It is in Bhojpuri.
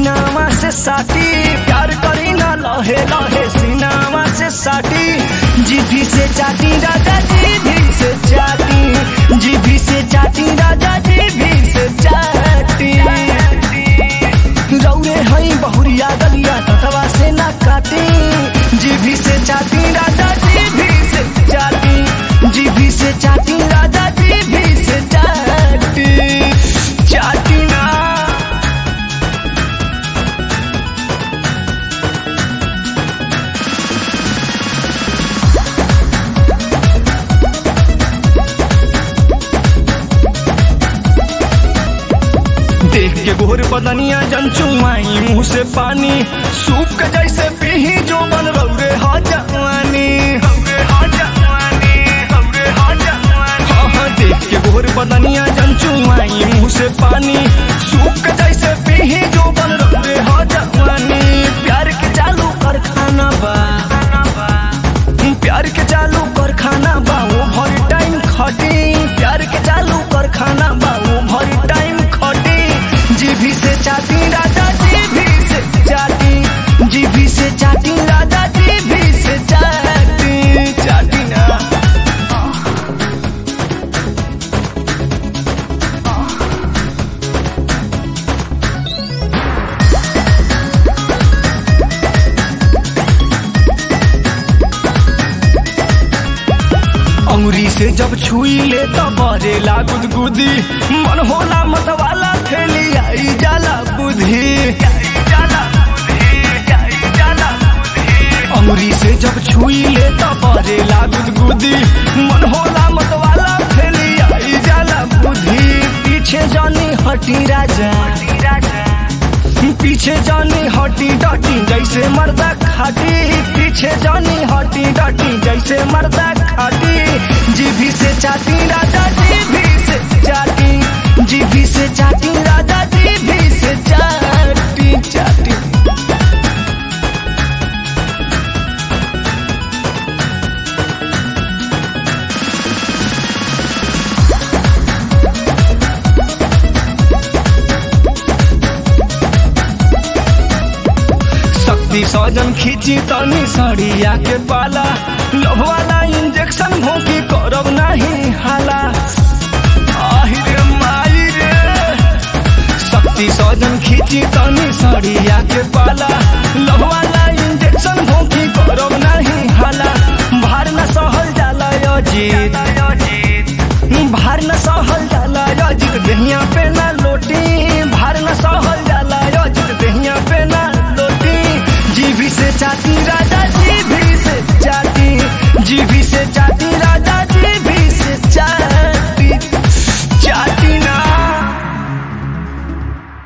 सीनावा से साटी प्यार करी ना लहे लहे सीनावा से साटी जीभी से चाटी राजा जीभी से चाटी जीभी से चाटी राजा जीभी से चाटी रौरे हई बहुरिया गलिया ततवा से ना काटी जीभी से चाटी राजा जीभी से चाटी जीभी से चाटी राजा जीभी से चाटी चाटी ना देख के गोर बदनिया जनचुमाई मुंह से पानी सूप के जैसे पीही जो बन रौरे हा जवानी रौरे हा जवानी रौरे हा जवानी हाँ हाँ देख के गोर बदनिया जनचुमाई मुंह से पानी सूप के जैसे पीही जो बन रौरे हा जवानी प्यार के चालू कर खाना बा प्यार के चालू कर खाना बा वो भर टाइम खटी प्यार के चालू कर खाना बा वो भर टाइम खटी जीभी से चाटी राजा जीभी से चाटी जीभी से चाटी राजा जीभी से चाटी चाटी ना अंगुरी से जब छुई ले तो बरेला गुदगुदी मन होला मत वाला थैली आई जाला बुद्धि अंगुरी से जब छुई ले तो बरेला गुदगुदी मन होला मत वाला थैली आई जाला बुद्धि पीछे जानी हटी राजा पीछे जानी हटी डटी जैसे मर्दा खाटी पीछे जानी हटी डटी जैसे मर्दा खाटी जीभी से चाटी राजा जीभी से चाटी जीभी से चाटी राजा जीभी से चाटी चाटी शक्ति सजन खींची तनी सड़िया के पाला लव वाला इंजेक्शन भोंकी करब नहीं हाला आहि रे माई रे शक्ति सजन खींची तनी सड़िया के पाला